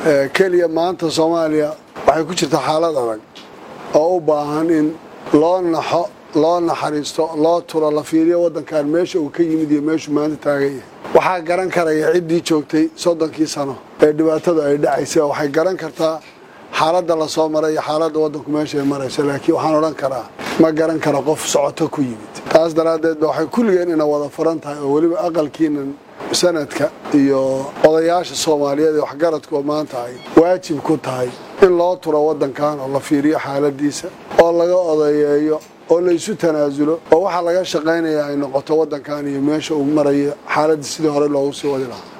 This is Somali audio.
keliya maanta soomaaliya waxay ku jirtaa xaalad adag oo u baahan in loo naxo loo naxariisto loo turo la fiiriyo waddankan meesha uu ka yimid iyo meeshuu maanta taagan yahay waxaa garan karaya ciddii joogtay soddonkii sano ee dhibaatadu ay dhacaysay waxay garan kartaa xaaladda la soo maray iyo xaaladda waddanku meesha ay marayso laakiin waxaan odhan karaa ma garan karo qof socoto ku yimid taas daraaddeed ba waxay kulligeen ina wada furan tahay oo weliba aqalkiinan sanadka iyo odayaasha soomaaliyeed ee waxgaradku oo maanta ay waajib ku tahay in loo turo waddankan oo la fiiriyo xaaladiisa oo laga odayeeyo oo laysu tanaasulo oo waxaa laga shaqaynaya ay noqoto waddankan iyo meesha uu marayo xaaladda sidii hore loogu sii wadi lahaa